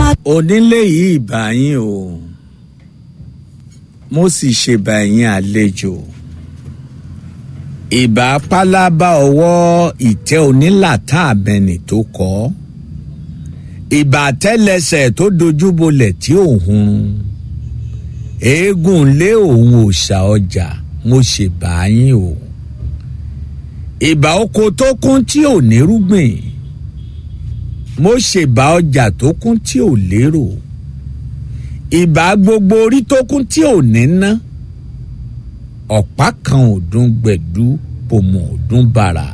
onílé yìí ìbà yín o mo sì ṣèbà yín àlejò ìbà pálábá ọwọ́ ìtẹ́ onílàtà àbẹ̀nì tó kọ́ ìbà tẹ́lẹsẹ̀ tó dojúbolẹ̀ tí òun eégún lé òun òòṣà ọjà mo ṣèbà yín o ìbà oko tó kún tí ò nírúgbìn mo ṣèbà ọjà tó kún tí ò lérò ìbà gbogbo orí tó kún tí ò ní ná ọ̀pá kan ọdún gbẹ̀dú pòmò ọdún bàrà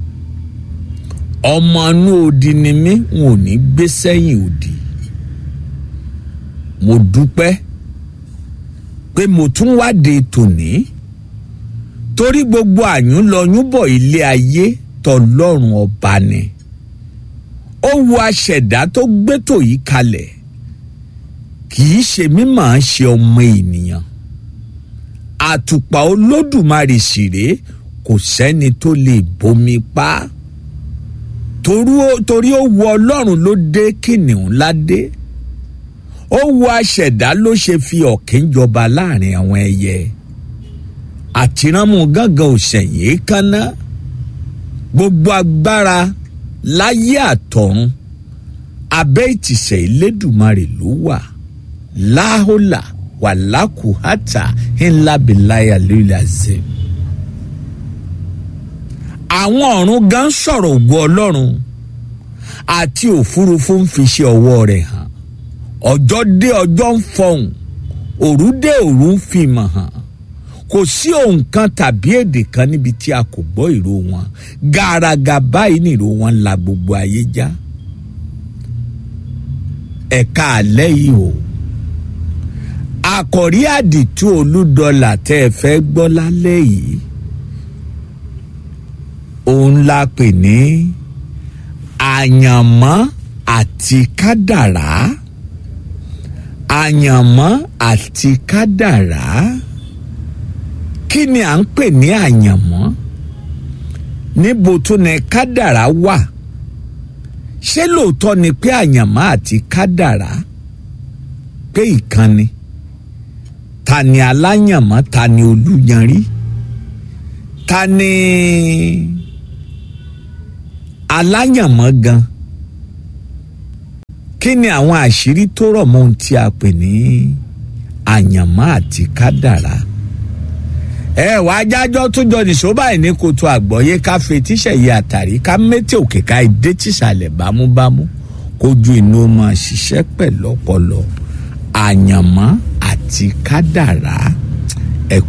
ọmọ inú odi ni mí n ò ní gbé sẹ́yìn odi mo dúpẹ́ pé mo tún wáde tòní torí gbogbo àyúnlọyúnbọ̀ ilé ayé tọlọ́run ọba ni ó wo aṣẹ̀dá tó gbétò yìí kalẹ̀ kì í ṣe mímọ̀ ṣe ọmọ ènìyàn àtùpà olódùmarè ṣìré kò sẹ́ni tó lè bomi pa torí ó wo ọlọ́run ló dé kìnìún ládé ó wo aṣẹ̀dá ló ṣe fi ọ̀kín jọba láàrin àwọn ẹyẹ àtìránmú gángan òṣèyí kánná gbogbo agbára láyé àtọ̀run abẹ́ ìtìsẹ̀ ìlédùmarè ló wà láhólà wàlákùhátà ńlá bìláyà lórí àzẹ. àwọn ọ̀run gan sọ̀rọ̀ ògo ọlọ́run àti òfurufú ń fi ṣe ọwọ́ rẹ̀ hàn ọjọ́ dé ọjọ́ ń fọhùn òru dé òru ń fi mọ̀ hàn kò sí ohun kan tàbí èdè kan níbi tí a kò gbọ́ ìró wọn gàràgà báyìí nìró wọn la gbogbo ayé já ẹ̀ka àlẹ́ yìí o àkọ̀rí àdìtú olúdọ́là tẹ́ ẹ fẹ́ gbọ́ lálẹ́ yìí òun la pè ní àyànmọ́ àti kádàrá àyànmọ́ àti kádàrá kí ni à ń pè ní àyànmọ́ níbo tó ní kádàrá wà ṣé lóòótọ́ ni pé àyànmọ́ àti kádàrá pé ìkànnì ta ni aláyànmọ́ ta ni olúyanrí ta ni aláyànmọ́ gan kí ni àwọn àṣírí tó rọ̀ mọ́ ohun tí a pè ní àyànmọ́ àti kádàrá ẹ wá jájọ́ tó jọ nìṣó báyìí ní kòtò àgbọ̀yé ká fetíṣẹ̀ yìí àtàrí ká mẹ́tẹ̀ òkè ká ìdé tìsàlẹ̀ bámúbámú kójú inú máa ṣiṣẹ́ pẹ̀lú ọpọlọ àyànmọ́ àti kádàrá